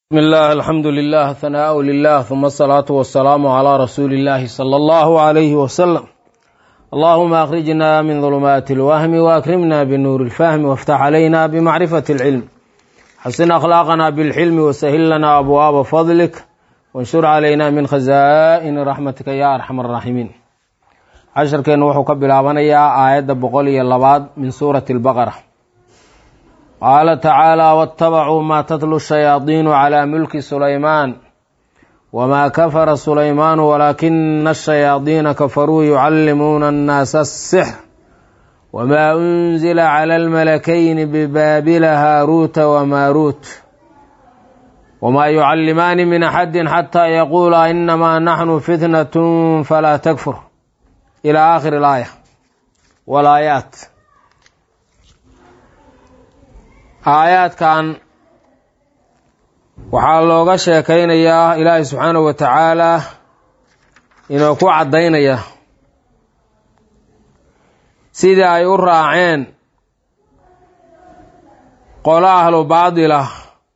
بسم الله الحمد لله ثناء لله ثم الصلاة والسلام على رسول الله صلى الله عليه وسلم اللهم أخرجنا من ظلمات الوهم وأكرمنا بنور الفهم وافتح علينا بمعرفة العلم حسن أخلاقنا بالحلم وسهل لنا أبواب فضلك وانشر علينا من خزائن رحمتك يا أرحم الراحمين casharkeennu wuxuu ka bilaabanayaa aayadda boqol iyo labaad min suurati albaqara qaala tacaala waattabacuu maa tatlu shayaadiinu calaa mulki sulaymaan wamaa kafara sulaymaanu walaakina ashayaadiina kafaruu yucallimuuna annaasa asixr wamaa unzila cala almalakayni bibaabila haaruuta wamaaruut wamaa yucallimaani min axadin xataa yaquulaa inamaa naxnu fitnatun falaa takfur ilى aakhir اlaaya walaayaat aayaadkan waxaa looga sheekaynayaa ilaahay subxaanahu wa tacaala inuu ku caddaynaya sidii ay u raaceen qolo ahlu baadil ah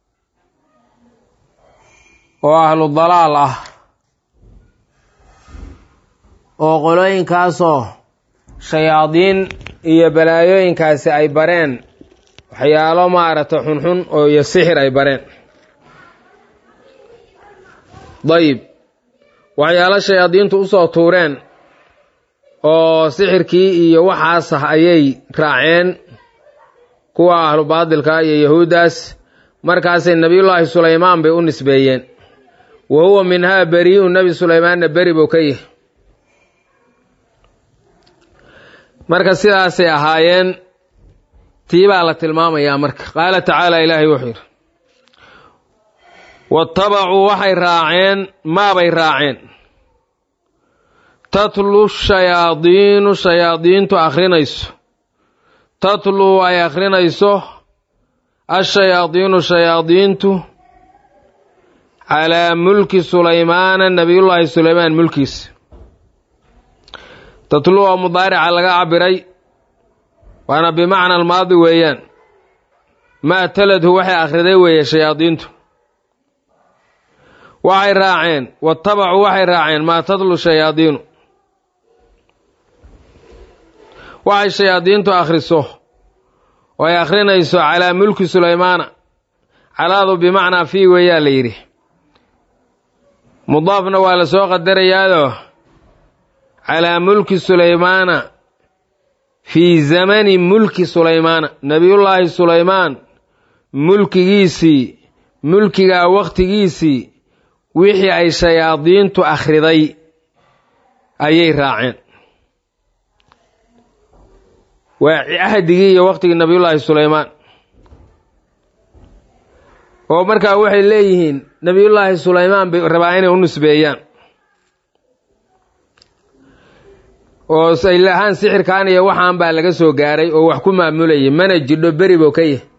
oo ahlu dalaal ah oo qolooyinkaasoo shayaadiin iyo balaayooyinkaasi ay bareen waxyaalo maaragtay xunxun oo iyo sixir ay bareen dayib waxyaalo shayaadiintu usoo tuureen oo sixirkii iyo waxaas ah ayay raaceen kuwa ahlu baadilka iyo yahuuddaas markaasay nebiyullaahi sulaymaan bay u nisbeeyeen wa huwa minhaa berii'u nebi sulaymaanna beri buu ka yahay marka sidaasay ahaayeen tii baa la tilmaamayaa marka qaala tacaala ilaahay wuxuu yidhi waattabacuu waxay raaceen maabay raaceen tatlu shayaadiinu shayaadiintu akhrinayso tatluu ay akhrinayso ashayaadiinu shayaadiintu calaa mulki sulaymaana nebiyullaahi sulaymaan mulkiisa tatluu oo mudaarica laga cabiray waana bimacna almaadi weeyaan maa taladhu waxay akhriday weeye shayaadiintu waxay raaceen waattabacuu waxay raaceen maa tatlu shayaadiinu waxay shayaadiintu akhriso oo ay akhrinayso calaa mulki sulaymaana calaadu bimacnaa fii weeyaa la yidhi mudaafna waa la soo qadarayaado calaa mulki sulaymaana fii zamani mulki sulaymaana nebiyullaahi sulaymaan mulkigiisii mulkigaa wakhtigiisii wixii ay shayaadiintu akhriday ayay raaceen waa cahdigii iyo wakhtigii nebiyullaahi sulaymaan oo markaa waxay leeyihiin nebiyullaahi sulaymaan bay rabaa inay u nisbeeyaan oo saylahaan sixirkan iyo waxaan baa laga soo gaaray oo wax ku maamulayay mana jidho beri buu ka yahay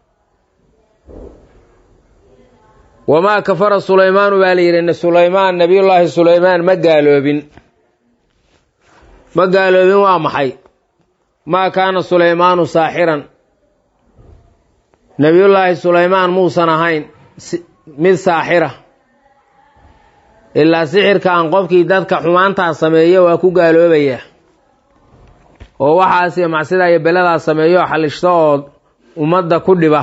wamaa kafara sulaymaanu baa la yidhi sulaymaan nebiyullaahi sulaymaan ma gaaloobin ma gaaloobin waa maxay maa kaana sulaymaanu saaxiran nebiyullaahi sulaymaan muusan ahayn mid saaxira ilaa sixirkan qofkii dadka xumaantaa sameeya waa ku gaaloobaya oo waxaas iyo macsidaa iyo beladaa sameeyo xalishto oo ummadda ku dhiba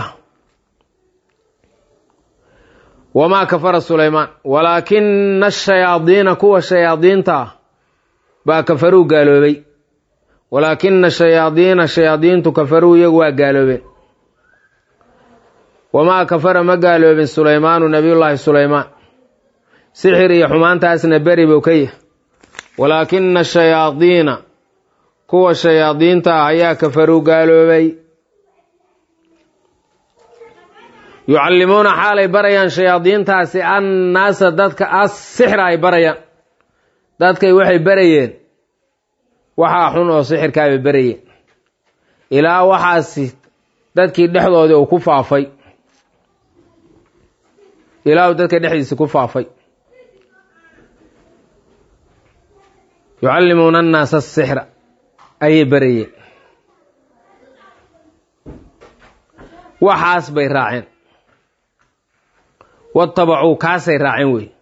wamaa kafara sulaymaan walaakina ashayaadiina kuwa shayaadiinta baa kafaruu gaaloobay walaakina shayaadiina shayaadiintu kafaruu iyagu waa gaaloobeen wamaa kafara ma gaaloobin sulaymaanu nebiyullaahi sulaymaan sixir iyo xumaantaasna beri buu ka yahay walaakina shayaadiina kuwa shayaadiinta ah ayaa kafaruu gaaloobay yucallimuuna xaalay barayaan shayaadiintaasi annaasa dadka as sixra ay barayaan dadkay waxay barayeen waxaa xun oo sixirkaabay barayeen ilaa waxaasi dadkii dhexdoodii uu ku faafay ilaa uu dadka dhexdiisi ku faafay yucallimuuna annaasa asixra ayay barayeen waxaas bay raaceen watabacuu kaasay raaceen wey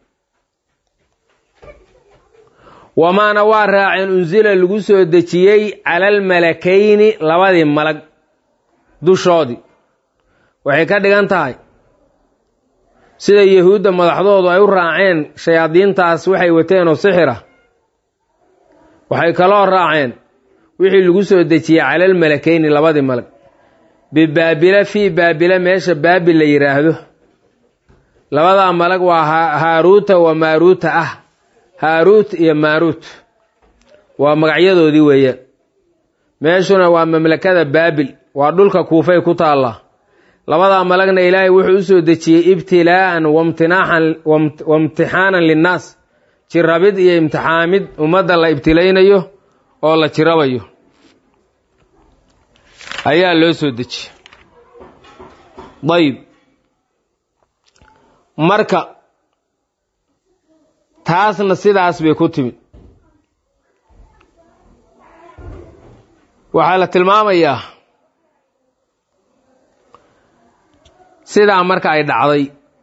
wamaana waa raaceen unsila lagu soo dejiyey cala almalakayni labadii malag dushoodii waxay ka dhigan tahay sida yahuudda madaxdoodu ay u raaceen shayaadiintaas waxay wateen oo sixir ah waxay kaloo raaceen wixii lagu soo dejiyey cala almalakayni labadii malag bibaabila fii baabila meesha baabil la yidhaahdo labadaa malag waa haaruuta wa maaruuta ah haaruut iyo maaruut waa magacyadoodii weeyaan meeshuna waa mamlakada baabil waa dhulka kuufay ku taallaa labadaa malagna ilaahay wuxuu u soo dejiyey ibtilaa'an waimtixaanan linnaas jirabid iyo imtixaamid ummadda la ibtilaynayo oo la jirabayo ayaa loo soo dejiyey dayib marka taasna sidaas bay ku timid waxaa la tilmaamayaa sidaa marka ay dhacday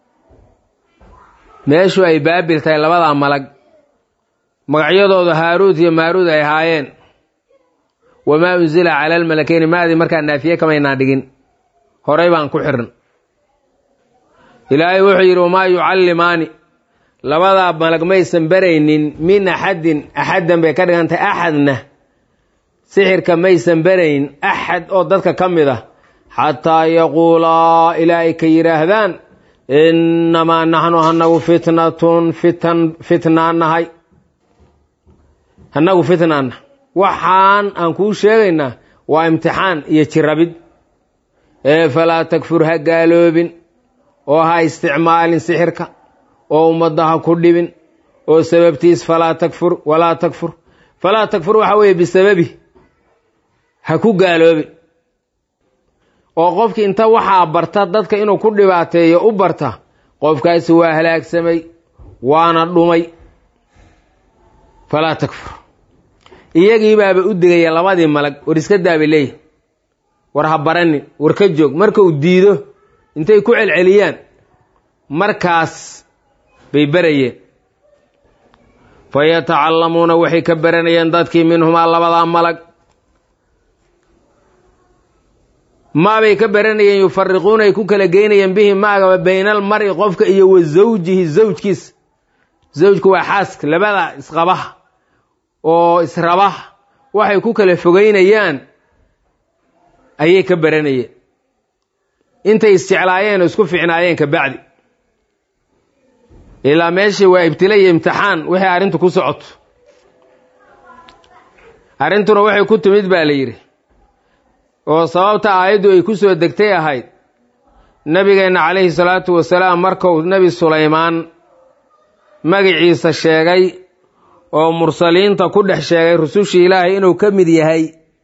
meeshu ay baabil tahay labadaa malag magacyadooda haaruud iyo maaruud ay ahaayeen wamaa unsila cala almalakeyni maadii markaa naafiye kamaynaa dhigin horay baan ku xirn ilaahay wuxuu yidhi wamaa yucallimaani labadaa malag maysan baraynin min axadin axaddan bay ka dhigantahay axadna sixirka maysan barayn axad oo dadka ka mid ah xataa yaquulaa ilaa ay ka yidhaahdaan innamaa naxnu hanagu fitnatun fitan fitnaanahay hanagu fitnaana waxaan aan kuu sheegaynaa waa imtixaan iyo jirabid ee falaa takfur ha gaaloobin oo ha isticmaalin sixirka oo ummadda ha ku dhibin oo sababtiis falaa takfur walaa takfur falaa takfur waxa weeye bisababi ha ku gaaloobin oo qofkii inta waxaa barta dadka inuu ku dhibaateeyo u barta qofkaasi waa halaagsamay waana dhumay falaa takfur iyagii baaba u digaya labadii malag war iska daabay leeyahy war ha baranin war ka joog markuu diido intay ku celceliyaan markaas bay barayeen fa yatacallamuuna waxay ka baranayeen dadkii minhumaa labadaa malag maabay ka baranayeen yufariquuna ay ku kala geynayeen bihi maagaba bayna almari qofka iyo wa zawjihi zawjkiis zawjku waa xaaska labada isqabaha oo israbaha waxay ku kala fogeynayaan ayay ka baranayeen intay isjeclaayeen oo isku ficnaayeen ka bacdi ilaa meeshii waa ibtila iyo imtixaan wixii arrintu ku socoto arrintuna waxay ku timid baa la yidhi oo sababta aayaddu ay ku soo degtay ahayd nebigeenna calayhi salaatu wasalaam markuu nebi sulaymaan magiciisa sheegay oo mursaliinta ku dhex sheegay rusushii ilaahay inuu ka mid yahay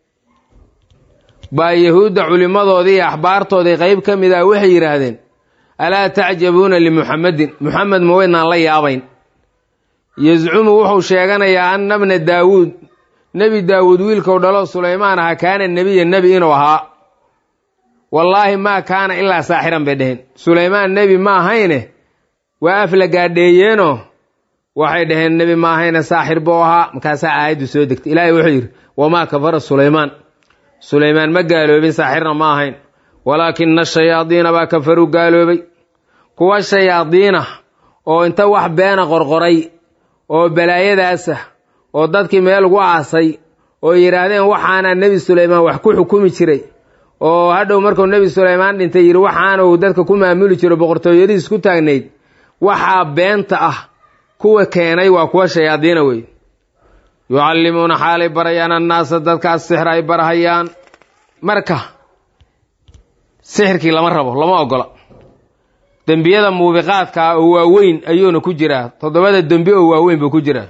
baa yahuudda culimmadoodii iyo axbaartoodii qayb ka mid ah waxay yidhaahdeen alaa tacjabuuna limuxammedin muxamed ma weydnaan la yaabayn yascumu wuxuu sheeganayaa anna bna daawuud nebi daawuud wiilkou dhalo sulaymaan aha kaana nebiya nebi inuu ahaa wallaahi maa kaana ilaa saaxiran bay dheheen sulaymaan nebi ma ahayne waa af la gaadheeyeenoo waxay dhaheen nebi ma ahayne saaxir buu ahaa markaasaa aayaddu soo degtay ilaahay wuxuu yidhi wamaa kafara sulaymaan sulaymaan ma gaaloobin saaxirna ma ahayn walaakina shayaadiina baa kafaruu gaaloobay kuwa shayaadiina oo inta wax beena qorqoray oo balaayadaasa oo dadkii meel ugu aasay oo yidhaahdeen waxaana nebi sulaymaan wax ku xukumi jiray oo hadhow markuu nebi sulaymaan dhintay yidhi waxaana uu dadka ku maamuli jiro boqortooyadiis ku taagnayd waxaa beenta ah kuwa keenay waa kuwa shayaadiina wey yucallimuuna xaalay barayaan annaasa dadkaas sixir ay barahayaan marka sixirkii lama rabo lama ogola dembiyada muubiqaadka ah oo waaweyn ayuuna ku jiraa toddobada dembi oo waaweyn buu ku jiraa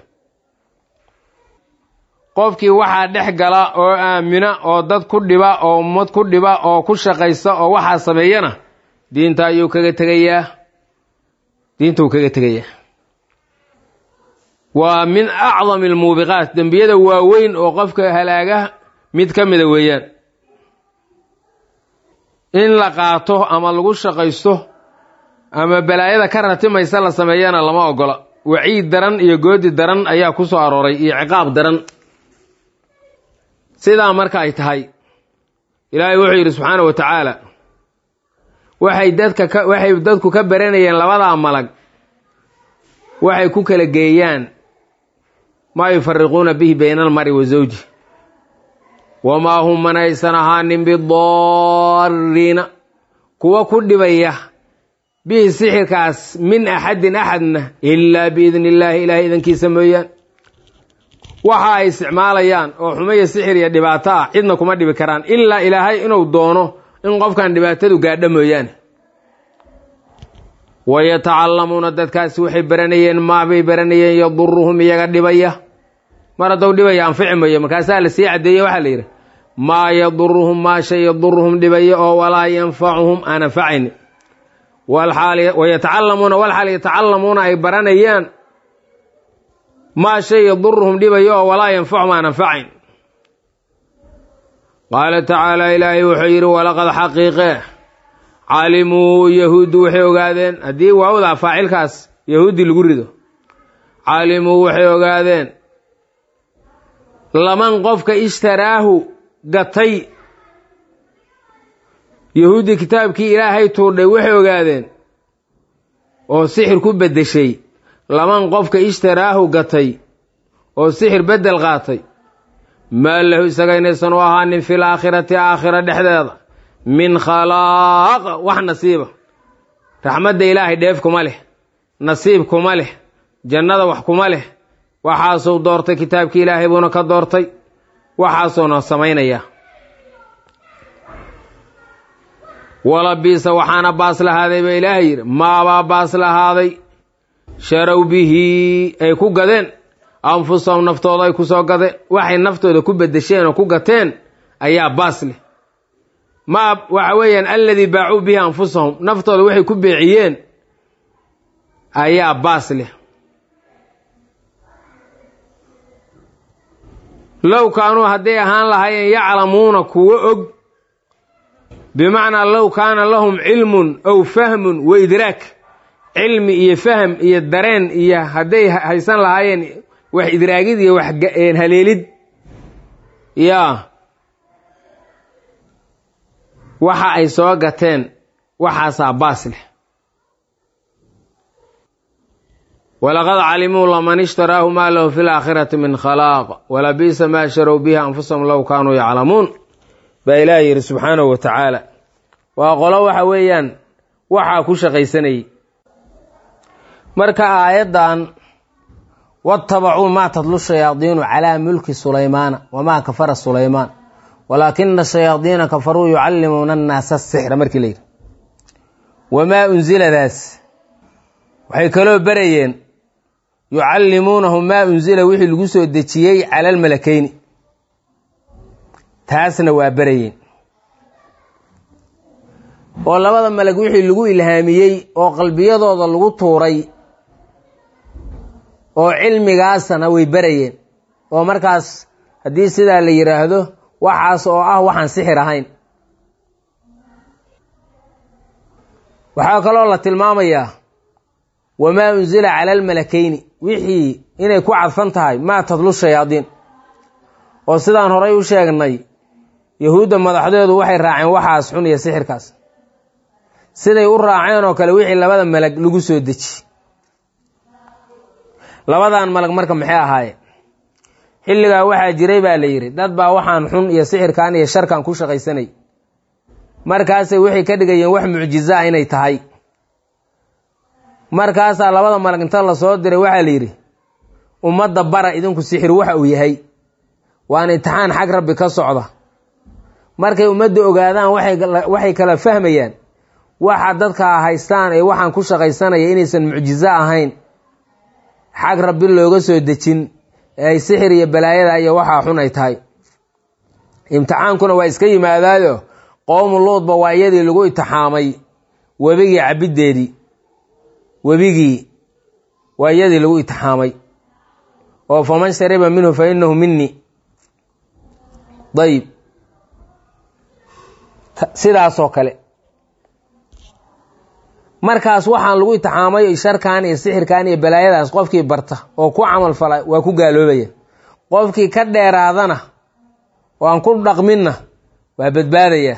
qofkii waxaa dhex gala oo aamina oo dad ku dhiba oo ummad ku dhiba oo ku shaqaysta oo waxaa sameeyana diinta ayuu kaga tegayaa diinta uu kaga tegayaa waa min acdami almuubiqaat dembiyada waaweyn oo qofka halaaga mid ka mida weeyaan in la qaato ama lagu shaqaysto ama balaayada ka ratimaysa la sameeyana lama ogola waciid daran iyo goodi daran ayaa ku soo arooray iyo ciqaab daran sidaa marka ay tahay ilaahay wuxuu yidhi subxaana wa tacaala waxay dadka ka waxay dadku ka baranayeen labadaa malag waxay ku kala geeyaan maa yufariquuna bihi bayna almari wa zawji wamaa hum manaysan ahaanin bidaariina kuwa ku dhibaya bihi sixirkaas min axadin axadna ilaa biidni illaahi ilaahay idankiisa mooyaan waxa ay isticmaalayaan oo xumaya sixir iyo dhibaato ah cidna kuma dhibi karaan ilaa ilaahay inuu doono in qofkan dhibaatadu gaadho mooyaane wayatacallamuuna dadkaasi waxay baranayeen maabay baranayeen yaduruhum iyaga dhibaya mar haddou dhibaya anfici mayo markaasaa la sii caddeeye waxaa la yidhi maa yaduruhum maa shay yaduruhum dhibaya oo walaa yanfacuhum aan anfacayni wayatacallamuuna walxaal yatacallamuuna ay baranayaan maa shay yaduruhum dhibaya oo walaa yanfacuhum aan anfacayn qaala tacaala ilaahay wuxuu yidhi walaqad xaqiiqe calimuu yahuuddu waxay ogaadeen haddii waawdaa faacilkaas yahuudi lagu rido calimuu waxay ogaadeen laman qofka ishtaraahu gatay yahuudi kitaabkii ilaahay tuurdhay waxay ogaadeen oo sixir ku beddeshay laman qofka ishtaraahu gatay oo sixir beddel qaatay maa lahu isaga inaysan u ahaanin fil aakhirati aakhira dhexdeeda min khalaaq wax nasiiba raxmadda ilaahay dheef kuma leh nasiib kuma leh jannada wax kuma leh waxaasuu doortay kitaabkii ilaahay buuna ka doortay waxaasuuna samaynaya wala biisa waxaana baas lahaaday ba ilaahay yidhi maabaa baas lahaaday sharow bihi ay ku gadeen anfusahum naftooda ay ku soo gadeen waxay naftooda ku beddesheen oo ku gateen ayaa baas leh maa waxa weeyaan alladii baacuu bihi anfusahum naftooda waxay ku beeciyeen ayaa baas leh low kaanuu hadday ahaan lahaayeen yaclamuuna kuwo og bimacnaa low kaana lahum cilmun aw fahmun wa idraak cilmi iyo fahm iyo dareen iyo hadday haysan lahaayeen wax idraagid iyo wax haleelid yaa waxa ay soo gateen waxaasaa baas leh walaqad calimuu laman ishtaraahu maa lahu fi laakhirati min khalaaq walabiisa maa sharow bihi anfusahum low kaanuu yaclamuun baa ilaah yidhi subxaanahu wa tacaala waa qolo waxa weeyaan waxaa ku shaqaysanayay marka aayaddan watabacuu maa tadlu shayaadiinu calaa mulki sulaymaana wamaa kafara sulaymaan walaakina shayaadiina kafaruu yucallimuuna annaasa asixra markii la yidhi wamaa unsiladaas waxay kaloo berayeen yucallimuunahu maa unsila wixii lagu soo dejiyey cala almalakeyni taasna waa berayeen oo labada malag wixii lagu ilhaamiyey oo qalbiyadooda lagu tuuray oo cilmigaasna way berayeen oo markaas haddii sidaa la yidhaahdo waxaas oo ah waxaan sixir ahayn waxaa kaloo la tilmaamayaa wamaa unsila cala almalakeyni wixii inay ku cadfan tahay maa tadlu shayaadiin oo sidaan horay u sheegnay yahuudda madaxdeedu waxay raaceen waxaas xun iyo sixirkaas siday u raaceen oo kale wixii labada malag lagu soo deji labadan malag marka maxay ahaayeen xilligaa waxaa jiray baa la yidhi dad baa waxaan xun iyo sixirkan iyo sharkan ku shaqaysanay markaasay waxay ka dhigayeen wax mucjizo ah inay tahay markaasaa labada malag inta la soo diray waxaa la yidhi ummadda bara idinku sixir waxa uu yahay waana imtixaan xag rabbi ka socda markay ummadda ogaadaan waxay kala fahmayaan waxa dadka haystaan ee waxaan ku shaqaysanaya inaysan mucjizo ahayn xag rabbi looga soo dejin ee ay sixir iyo balaayada iyo waxaa xun ay tahay imtixaankuna waa iska yimaadaayo qowmu luudba waa iyadii lagu itixaamay webigii cabiddeedii webigii waa iyadii lagu itixaamay oo faman shariba minhu fa inahu minii dayib sidaasoo kale markaas waxaan lagu itixaamay sharkan iyo sixirkan iyo balaayadaas qofkii barta oo ku camal fala waa ku gaaloobaya qofkii ka dheeraadana oo aan ku dhaqminna waa badbaadaya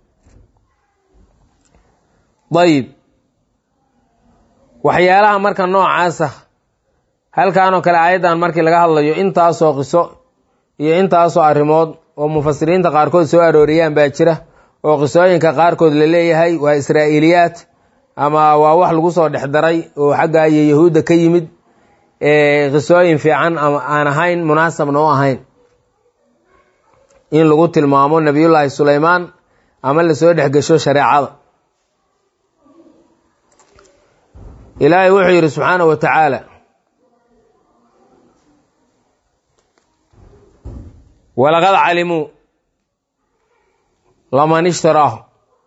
dayib waxyaalaha marka noocaasa halkanoo kale aayaddan markii laga hadlayo intaasoo qiso iyo intaasoo arrimood oo mufasiriinta qaarkood soo arooriyaan baa jira oo qisooyinka qaarkood la leeyahay waa israa'iiliyaad ama waa wax lagu soo dhex daray oo xagga iyo yahuudda ka yimid qisooyin fiican ama aan ahayn munaasabna u ahayn in lagu tilmaamo nabiyullaahi sulaymaan ama lasoo dhex gesho shareecada ilaahay wuxuu yidhi subxaanahu wa tacaala walaqad calimuu laman ishtaraahu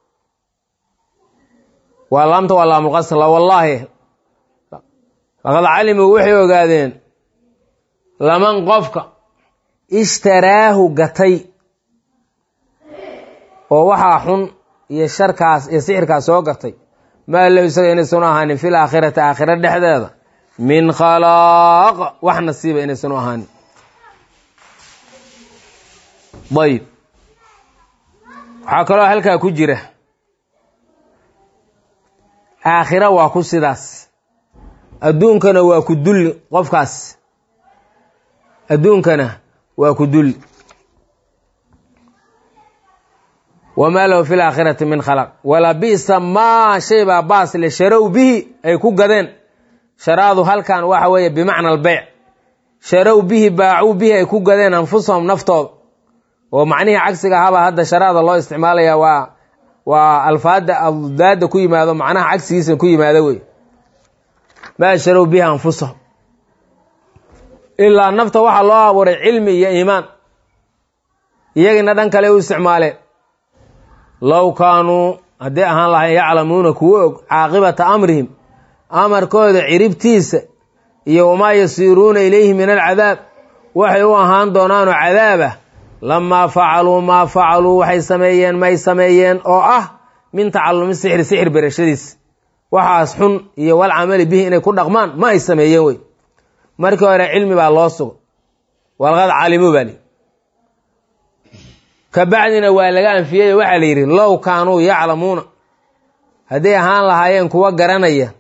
waa laamta waa laamulqasr wallaahi laqad calimuu waxay ogaadeen laman qofka ishtaraahu gatay oo waxaa xun iyo sharkaas iyo sixirkaas soo gatay maa lahu isaga inaysan u ahaanin fil aakhirati aakhira dhexdeeda min khalaaq wax nasiiba inaysan u ahaanin dayib waxaa kaloo halkaa ku jira aakhira waa ku sidaas adduunkana waa ku dulli qofkaas adduunkana waa ku dulli wamaa lahu fi laakhirati min khalaq wala bisa maa shay baa baas le sharow bihi ay ku gadeen sharaadu halkan waxa weeye bimacna albeyc sharow bihi baacuu bihi ay ku gadeen anfusahum naftooda oo macnihii cagsiga ahabaa hadda sharaada loo isticmaalaya waa waa alfaada aldaada ku yimaado macnaha cagsigiisa ku yimaado wey maa sharow bihi anfusahum ilaa nafta waxaa loo abuuray cilmi iyo iimaan iyagina dhan kale u isticmaaleen low kaanuu hadday ahaan lahayn yaclamuuna kuwa og caaqibata amrihim amarkooda ciribtiisa iyo wamaa yasiiruuna ilayhi min alcadaab waxay u ahaan doonaanoo cadaabah lamaa facaluu maa facaluu waxay sameeyeen may sameeyeen oo ah min tacalumi sixri sixir berashadiis waxaas xun iyo wal camali bihi inay ku dhaqmaan ma ay sameeyeen wey markii hore cilmi baa loo sugo walqad calimuu baa li ka bacdina waa laga anfiyey waxaa la yidhi low kaanuu yaclamuuna hadday ahaan lahaayeen kuwa garanaya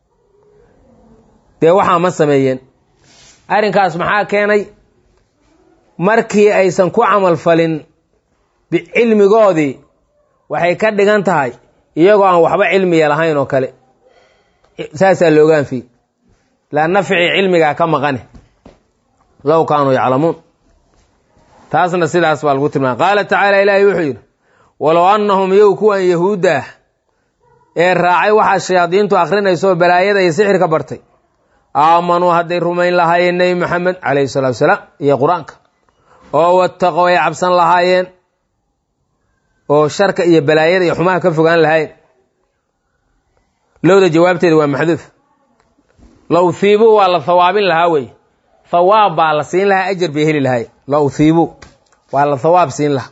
dee waxaa ma sameeyeen arrinkaas maxaa keenay markii aysan ku camal falin cilmigoodii waxay ka dhigan tahay iyagoo aan waxba cilmiya lahayn oo kale saasaa looga anfiyey laa nafci cilmigaa ka maqane low kaanuu yaclamuun taasna sidaas baa lagu tilmaamay qaala tacaala ilaahay wuxuu yidhi walow annahum yow kuwan yahuudda ah ee raacay waxaa shayaadiintu akhrinayso balaayada iyo sixirka bartay aamanuu hadday rumayn lahaayeen nebi maxamed calayhi salatu wasalaam iyo qur-aanka oo wattaqow ay cabsan lahaayeen oo sharka iyo balaayada iyo xumaha ka fogaan lahaayeen lowda jawaabteeda waa maxduuf low hiibuu waa la hawaabin lahaa wey hawaab baa la siin lahaa ajar bay heli lahaay low hiibuu waa la hawaab siin lahaa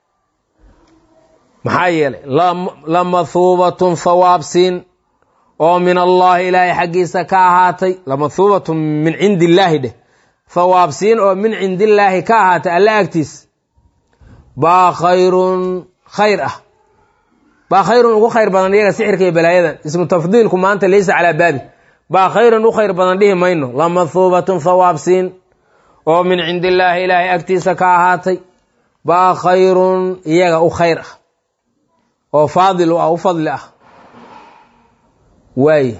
maxaa yeelay lamathuubatun hawaab siin oo min allaahi ilaahay xaggiisa ka ahaatay lamathuubatun min cindi illaahi dheh hawaab siin oo min cindillaahi ka ahaatay alla agtiis baa khayrun khayr ah baa khayrun ugu khayr badan iyaga sixirka iyo balaayadan ismu tafdiilku maanta laysa calaa baabi baa khayrun u khayr badan dhihi mayno lamathuubatun hawaab siin oo min cindillaahi ilaahay agtiisa ka ahaatay baa khayrun iyaga u khayr ah oo faadil u ah u fadli ah waaye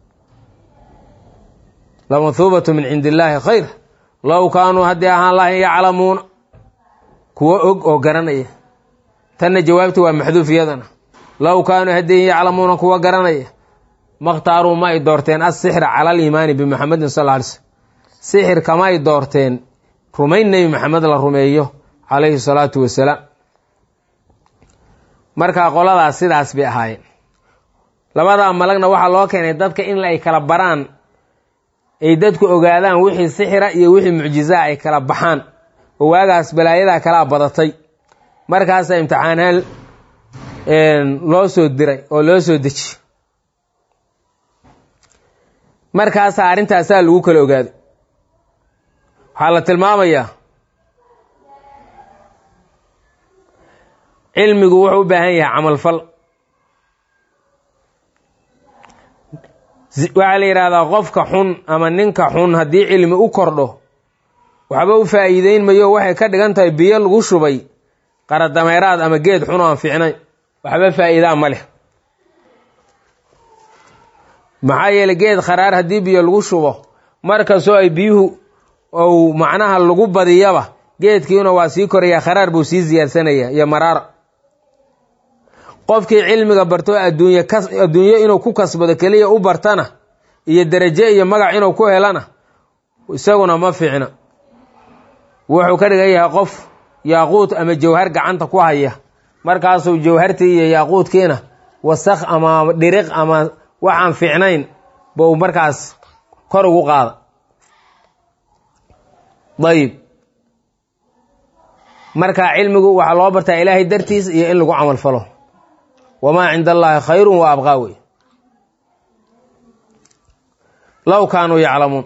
lamathuubatu min cindi illaahi khayr low kaanuu hadday ahaan lahayn yaclamuuna kuwo og oo garanaya tanna jawaabti waa maxduuf iyadana low kaanuu hadday yaclamuuna kuwa garanaya makhtaaruu ma ay doorteen asixra cala aliimaani bimuxamedin sal lla alay slm sixir kama ay doorteen rumayn nebi maxamed la rumeeyo calayhi salaatu wasalaam markaa qoladaas sidaas bay ahaayeen labadaa malagna waxaa loo keenay dadka in ay kala baraan ay dadku ogaadaan wixii sixira iyo wixii mucjizaa ay kala baxaan oo waagaas balaayadaa kalaa badatay markaasaa imtixaanaan loo soo diray oo loo soo dejiye markaasaa arrintaasaa lagu kala ogaaday waxaa la tilmaamayaa cilmigu wuxuu u baahan yahay camalfal waxaa la yidhaahdaa qofka xun ama ninka xun haddii cilmi u kordho waxba u faa'iideyn mayo waxay ka dhigan tahay biyo lagu shubay qaradameeraad ama geed xun oo aan fiicnayn waxba faa'iidaa ma leh maxaa yeeley geed kharaar haddii biyo lagu shubo markastoo ay biyuhu ou macnaha lagu badiyaba geedkiina waa sii korayaa kharaar buu sii siyaadsanaya iyo maraara qofkii cilmiga barto adduunye ka adduunyo inuu ku kasbado keliya u bartana iyo derajo iyo magac inuu ku helana isaguna ma fiicna wuxuu ka dhigan yahay qof yaaquud ama jawhar gacanta ku haya markaasuu jawhartii iyo yaaquudkiina wasakh ama dhiriq ama waxaan fiicnayn buu markaas kor ugu qaada dayib marka cilmigu waxaa loo bartaa ilaahay dartiis iyo in lagu camal falo wamaa cinda allaahi khayrun wa abqaa wey low kaanuu yaclamuun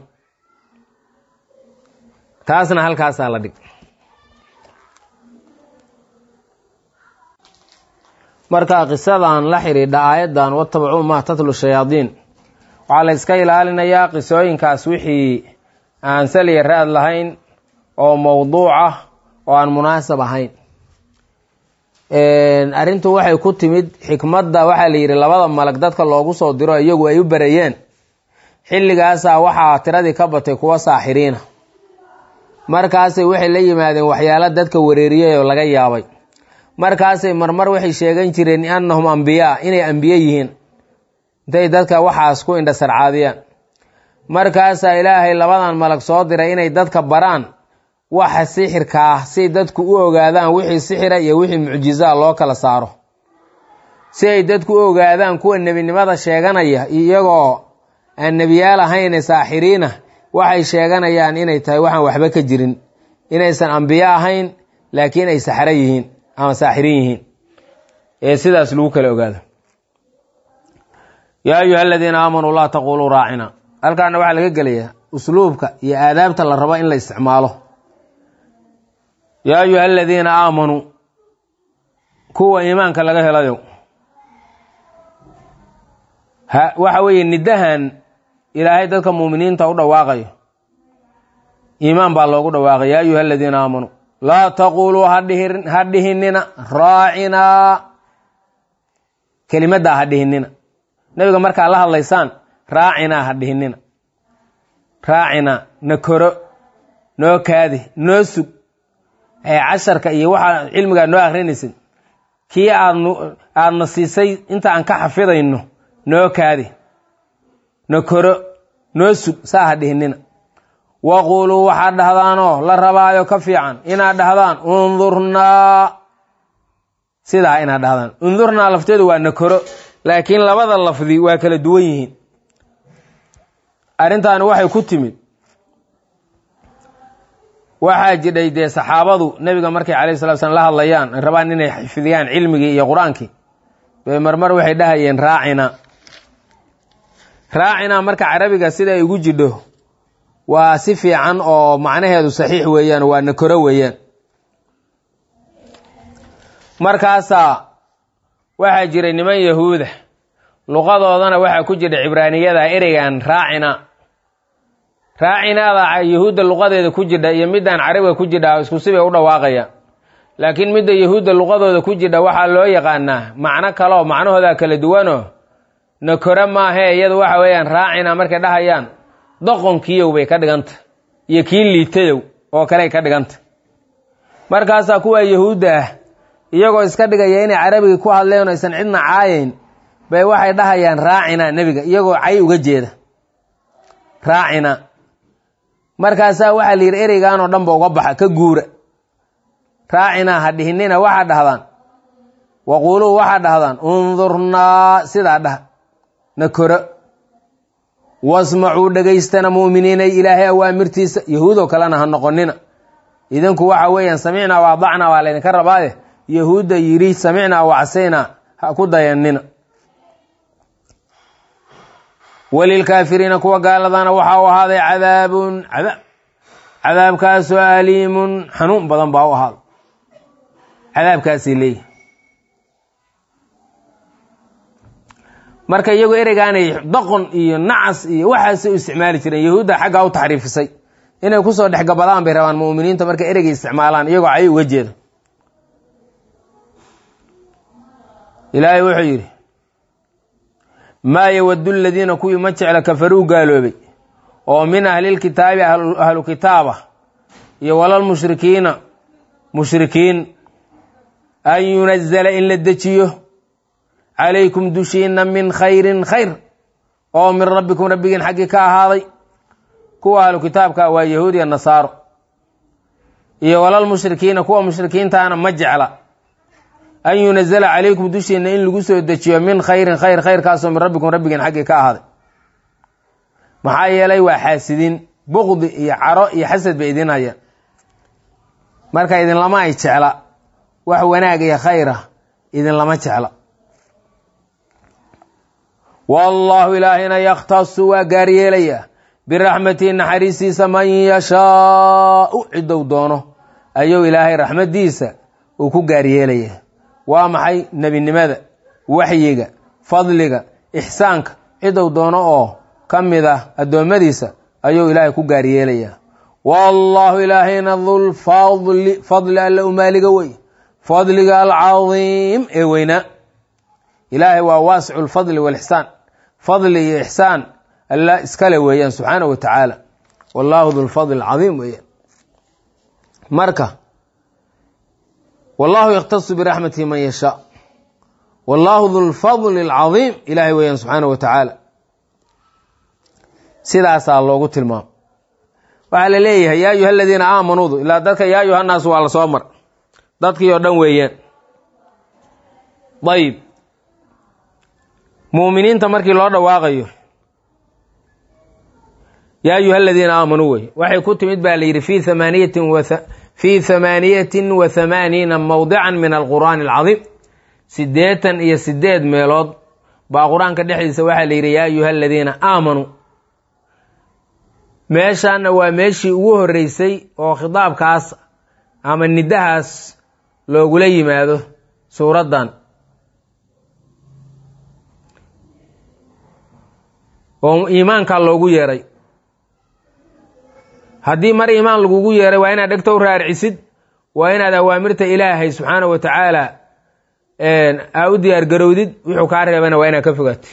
taasna halkaasaa la dhig marka qisadan la xidhiidha aayaddan watabacuu maa tatlu shayaadiin waxaa la yska ilaalinayaa qisooyinkaas wixii aan saliya ra-ad lahayn oo mowduuc ah oo aan munaasab ahayn arrintu waxay ku timid xikmadda waxaa la yidhi labada malag dadka loogu soo diro iyagu ay u barayeen xilligaasaa waxaa tiradii ka batay kuwa saaxiriina markaasay waxay la yimaadeen waxyaalo dadka wareeriyay oo laga yaabay markaasay marmar waxay sheegan jireen annahum ambiyaa inay ambiye yihiin intay dadka waxaas ku indhasarcaadiyaan markaasaa ilaahay labadan malag soo diray inay dadka baraan waxa sixirka ah si dadku u ogaadaan wixii sixira iyo wixii mucjizaa loo kala saaro si ay dadku u ogaadaan kuwa nebinimada sheeganaya iyagoo aan nebiyaal ahayne saaxiriina waxay sheeganayaan inay tahay waxaan waxba ka jirin inaysan ambiyo ahayn laakiin ay saxro yihiin ama saaxirin yihiin ee sidaas lagu kala ogaado yaa ayuha aladiina aamanuu laa taquluu raacina halkaana waxaa laga gelayaa usluubka iyo aadaabta la rabo in la isticmaalo yaa ayuha aladiina aamanuu kuwa iimaanka laga helayo waxa weeye nidahan ilaahay dadka muuminiinta u dhawaaqayo iimaan baa loogu dhawaaqay yaa ayuha aladiina aamanuu laa taquluu ha dhihinina raacinaa kelimaddaa ha dhihinina nebiga markaa la hadlaysaan raacinaa ha dhihinina raacinaa na koro noo kaadi noo sug ee casharka iyo waxaa cilmigaa noo akrinaysid kii aad aadna siisay inta aan ka xafidayno noo kaadi na koro noo sug saa ha dhihinina waquuluu waxaad dhahdaanoo la rabaayo ka fiican inaad dhahdaan undurnaa sidaa inaad dhahdaan undurnaa lafteedu waa na koro laakiin labada lafdi waa kala duwan yihiin arrintaani waxay ku timid waxaa jidhay dee saxaabadu nebiga markay calayhi salatu slam la hadlayaan ay rabaan inay xifdiyaan cilmigii iyo qur-aankii bay marmar waxay dhahayeen raacina raacina marka carabiga sida ay ugu jidho waa si fiican oo macnaheedu saxiix weeyaan waa na koro weeyaan markaasaa waxaa jiray niman yahuuda luqadoodana waxaa ku jira cibraaniyada ereygan raacina raacinaada yahuudda luqadeeda ku jidha iyo midaan carabiga ku jidha isku sibay u dhawaaqayaan laakiin midda yahuudda luqadooda ku jidha waxaa loo yaqaanaa macno kaleo macnahooda kala duwanoo na koro maahe iyadu waxa weeyaan raacina markay dhahayaan doqonkiiyow bay ka dhiganta iyo kii liitayow oo kaley ka dhiganta markaasaa kuwa yahuudda ah iyagoo iska dhigaya inay carabiga ku hadleen aysan cidna caayayn bay waxay dhahayaan raacina nebiga iyagoo cay uga jeeda raacina markaasaa waxaa la yidhi ereyganoo dhanba uga baxa ka guura raacina ha dhihinina waxaad dhahdaan waquuluu waxaad dhahdaan undurnaa sidaa dhah na koro wasmacuu dhegaystana mu'miniinay ilaahay awaamirtiisa yahuudoo kalena ha noqonina idinku waxa weeyaan samicnaa wa adacnaa waa laydinka rabaaye yahuudda yidhi samicnaa wa casaynaa ha ku dayanina walilkaafiriina kuwa gaaladana waxaa u ahaaday cadaabun cadaab cadaabkaasoo aliimun xanuun badan baa u ahaaday cadaabkaasay leeyihi marka iyagoo ereygaanay doqon iyo nacas iyo waxaasay u isticmaali jireen yahuudda xaggaa u taxriifisay inay kusoo dhex gabadaan bay rabaan mu'miniinta markay ereygay isticmaalaan iyagoo cay uga jeeda ilaahay wuxuu yidhi maa yawadu ladiina kuwii ma jecla kafaruu gaaloobay oo min ahlilkitaabi ahlu kitaaba iyo walalmushrikiina mushrikiin an yunazala in la dejiyo calaykum dushiina min khayrin khayr oo min rabbikum rabbigiin xaggii ka ahaaday kuwa ahlu kitaabka waa yahuud iyo nasaaro iyo walalmushrikiina kuwa mushrikiintaana ma jecla an yunazala calaykum dushiina in lagu soo dejiyo min khayrin khayr khayrkaasoo min rabbikum rabbigiin xaggii ka ahaaday maxaa yeelay waa xaasidiin buqdi iyo caro iyo xasad bay idin hayaan marka idinlama ay jecla wax wanaag iyo khayr ah idinlama jecla wallaahu ilaahina yakhtasu waa gaaryeelayaa biraxmatihi naxariistiisa man yashaau ciddou doono ayuu ilaahay raxmaddiisa uu ku gaaryeelaya waa maxay nebinimada waxyiga fadliga ixsaanka ciddou doono oo ka mid ah addoommadiisa ayuu ilaahay ku gaaryeelayaa wallaahu ilaahayna dulfadli fadli alla umaaliga wey fadliga alcadiim ee weynaa ilaahay waa waasicu lfadli walixsaan fadli iyo ixsaan alla iskale weeyaan subxaana wa tacaala wallaahu dulfadli alcadiim weeyaan marka wallahu yakhtasu biraxmatihi man yashaa wallaahu dulfadli alcadiim ilaahay weeyaan subxaana wa tacaala sidaasaa loogu tilmaamo waxaa la leeyahay yaa ayuha aladiina aamanuudu ilaa dadka yaa ayuha naas waa la soo mar dadkii oo dhan weeyaan ayib muuminiinta markii loo dhawaaqayo yaa ayuha aladiina aamanuu wey waxay ku timid baa la yidhi fi amaaniyatin fii hamaaniyatin wa hamaaniina mawdican min alqur'aani alcadiim siddeetan iyo sideed meelood baa qur-aanka dhexdiisa waxaa la yidhi yaa ayuha aladiina aamanuu meeshaana waa meeshii ugu horreysay oo khitaabkaas ama nidahaas loogula yimaado suuraddan oo iimaankaa loogu yeeray haddii mar iimaan lagugu yeeray waa inaad dhegto u raarcisid waa inaad awaamirta ilaahay subxaana wa tacaala aa u diyaar garowdid wuxuu kaa reebana waa inaad ka fogaatid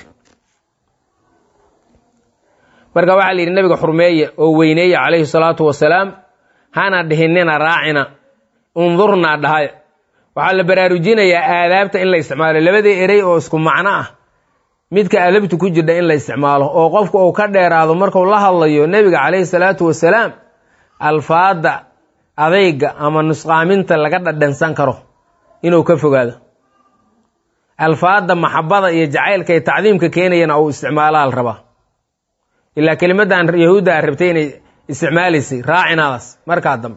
marka waxaa la yidhi nabiga xurmeeya oo weyneeya calayhi salaatu wasalaam hana dhihinina raacina undurnaa dhahaya waxaa la baraarujinayaa aadaabta in la isticmaalo labadii erey oo isku macno ah midka adabtu ku jirha in la isticmaalo oo qofku uu ka dheeraado marku la hadlayo nebiga calayhi salaatu wasalaam alfaada adayga ama nusqaaminta laga dhadhansan karo inuu ka fogaado alfaada maxabada iyo jacaylka iyo tacdiimka keenayana uu isticmaalaa la rabaa ilaa kelimadan yahuudda a rabtay inay isticmaalaysay raacinaadaas markaa dambe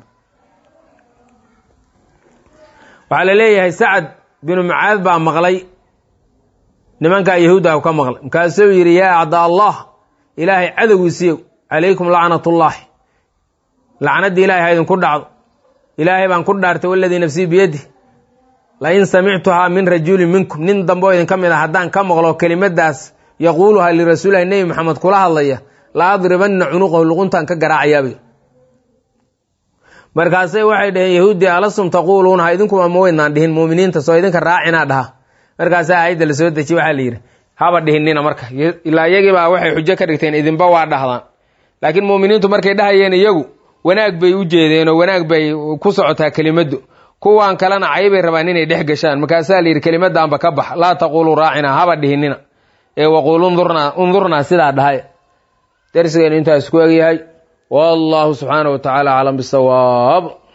waxaa la leeyahay sacad binu mucaad baa maqlay nimankaa yahuudda ka maqlay markaasuu yidhi yaa acdaa allah ilaahay cadowgiisiiyow calaykum lacnatullaahi lacnaddii ilahay ha idinku dhacdo ilaahay baan ku dhaartay waladii nafsii biyadi lain samictuhaa min rajulin minkum nin dambe oo idinka mid a haddaan ka maqlo kelimadaas yaquuluhaa lirasuulilahi nebi maxamed kula hadlaya la adribanna cunuqahu luquntaan ka garaacayaabay markaasay waxay dhaheen yahuuddii alastum taquuluuna ha idinkuba ma weydnaan dhihin muuminiinta soo idinka raacinaa dhaha markaasaa aayadda la soo dejiye waxaa la yidhi haba dhihinina marka ilaa iyagiibaa waxay xujo ka dhigteen idinba waa dhahdaan laakiin muuminiintu markay dhahayeen iyagu wanaag bay u jeedeen oo wanaag bay ku socotaa kelimaddu kuwan kalena caybay rabaan inay dhex gashaan markaasaa la yidhi kelimadaanba ka bax laa taquuluu raacinaa haba dhihinina ee waquul undurnaa undurnaa sidaa dhahay darsigeenu intaas ku egyahay wallahu subxaana wa tacaala aclam bisawaab